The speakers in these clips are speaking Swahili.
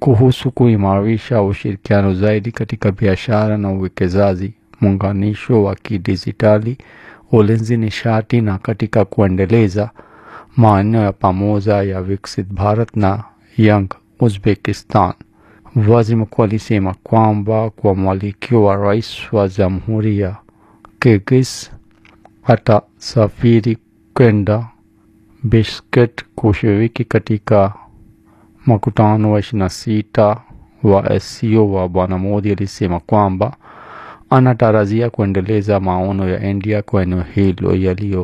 kuhusu kuimarisha ushirikiano zaidi katika biashara na uwekezaji, muunganisho wa kidijitali, ulinzi, nishati na katika kuendeleza maeneo ya pamoja ya Viksit Bharat na Young Uzbekistan. Waziri mkuu alisema kwamba kwa mwalikio wa rais wa jamhuri ya Kyrgyz atasafiri kwenda Bishkek kushiriki katika mkutano wa ishirini na sita wa SCO wa Bwana Modi alisema kwamba anatarajia kuendeleza maono ya India kwa eneo hilo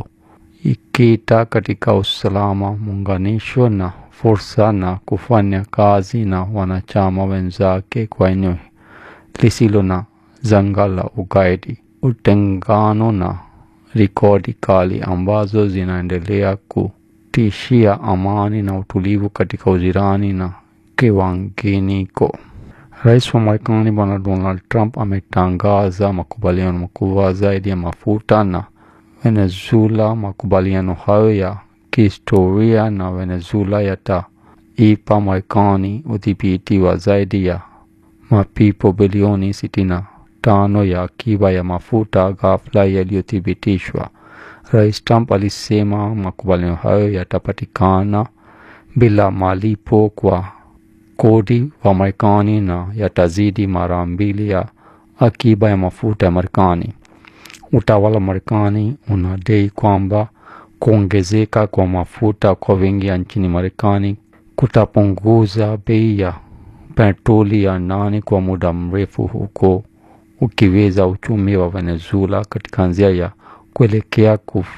yaliyoikita katika usalama, muunganisho na fursa na kufanya kazi na wanachama wenzake kwa eneo lisilo na janga la ugaidi, utengano na rekodi kali ambazo zinaendelea kutishia amani na utulivu katika ujirani na kiwanginiko. Rais wa Marekani Bwana Donald Trump ametangaza makubaliano makubwa zaidi ya mafuta na Venezuela. Makubaliano hayo ya kihistoria na Venezuela yataipa Marekani udhibiti wa zaidi ya mapipo bilioni sitini na tano ya akiba ya mafuta ghafla yaliyothibitishwa. Rais Trump alisema makubaliano hayo yatapatikana bila malipo kwa kodi wa Marekani na yatazidi mara mbili ya akiba ya mafuta ya Marekani. Utawala wa Marekani unadai kwamba kuongezeka kwa mafuta kwa wingi nchini Marekani kutapunguza bei ya petroli ya ndani kwa muda mrefu, huko ukiweza uchumi wa Venezuela katika njia ya kuelekea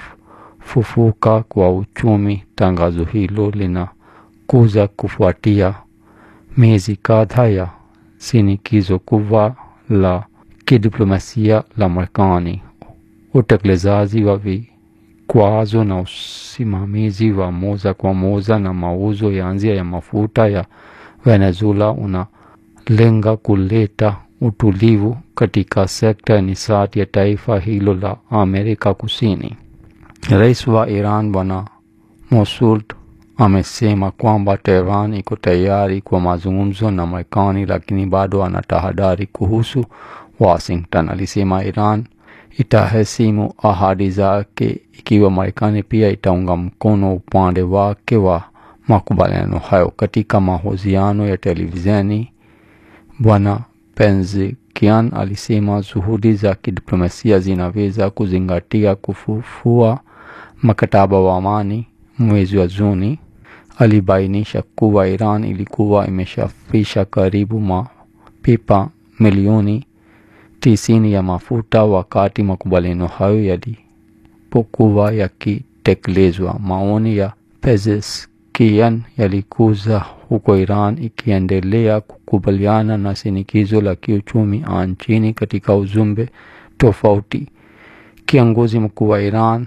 kufufuka kwa uchumi. Tangazo hilo linakuja kufuatia miezi kadhaa ya shinikizo kubwa la kidiplomasia la Marekani, utekelezaji wa vikwazo na usimamizi wa moja kwa moja na mauzo ya nje ya mafuta ya Venezuela unalenga kuleta utulivu katika sekta ya nishati ya taifa hilo la Amerika Kusini. Rais wa Iran Bwana Masoud amesema kwamba Tehran iko tayari kwa mazungumzo na Marekani, lakini bado ana tahadhari kuhusu Washington. Alisema Iran itaheshimu ahadi zake ikiwa Marekani pia itaunga mkono upande wake wa makubaliano hayo. Katika mahojiano ya televisheni, Bwana Pezeshkian alisema juhudi za kidiplomasia zinaweza kuzingatia kufufua mkataba wa amani mwezi wa Juni. Alibainisha kuwa Iran ilikuwa imeshafisha karibu mapipa milioni tisini ya mafuta wakati makubaliano hayo yalipokuwa yakitekelezwa. Maoni ya Pezeshkian yalikuza huko Iran ikiendelea kukubaliana na shinikizo la kiuchumi nchini. Katika ujumbe tofauti, kiongozi mkuu wa Iran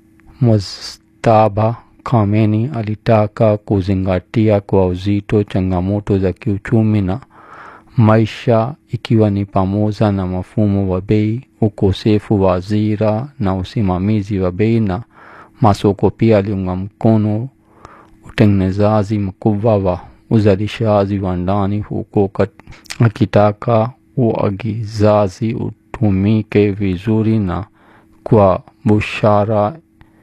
Mujtaba Khamenei alitaka kuzingatia kwa uzito changamoto za kiuchumi na maisha ikiwa ni pamoja na mfumo wa bei, ukosefu wa ajira na usimamizi wa bei na masoko. Pia aliunga mkono utengenezaji mkubwa wa uzalishaji wa ndani, huko akitaka uagizaji utumike vizuri na kwa busara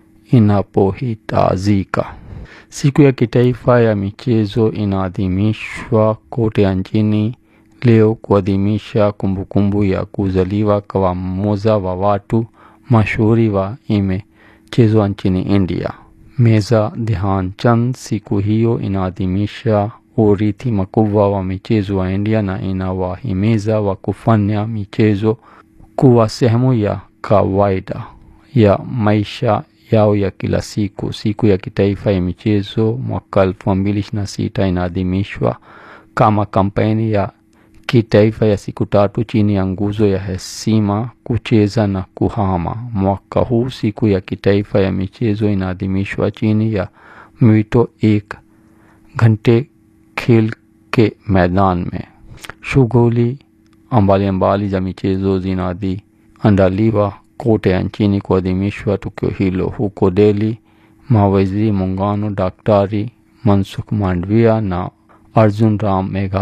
inapohitajika. Siku ya kitaifa ya michezo inaadhimishwa kote nchini leo kuadhimisha kumbukumbu ya kuzaliwa kwa mmoja wa watu mashuhuri wa imechezwa nchini India, Meza Dhyanchandani. Siku hiyo inaadhimisha urithi mkubwa wa michezo wa India na inawahimiza wa kufanya michezo kuwa sehemu ya kawaida ya maisha yao ya kila siku. Siku ya kitaifa ya michezo mwaka elfu mbili ishirini na sita inaadhimishwa kama kampeni ya kitaifa ya siku tatu chini ya nguzo ya heshima, kucheza na kuhama. Mwaka huu siku ya kitaifa ya michezo inaadhimishwa chini ya mwito ek ghante khel ke maidan mein. Shughuli mbalimbali za michezo zinaandaliwa kote nchini kuadhimishwa tukio hilo. Huko Delhi, mawaziri muungano Daktari Mansukh Mandavia na Arjun Ram Meghwal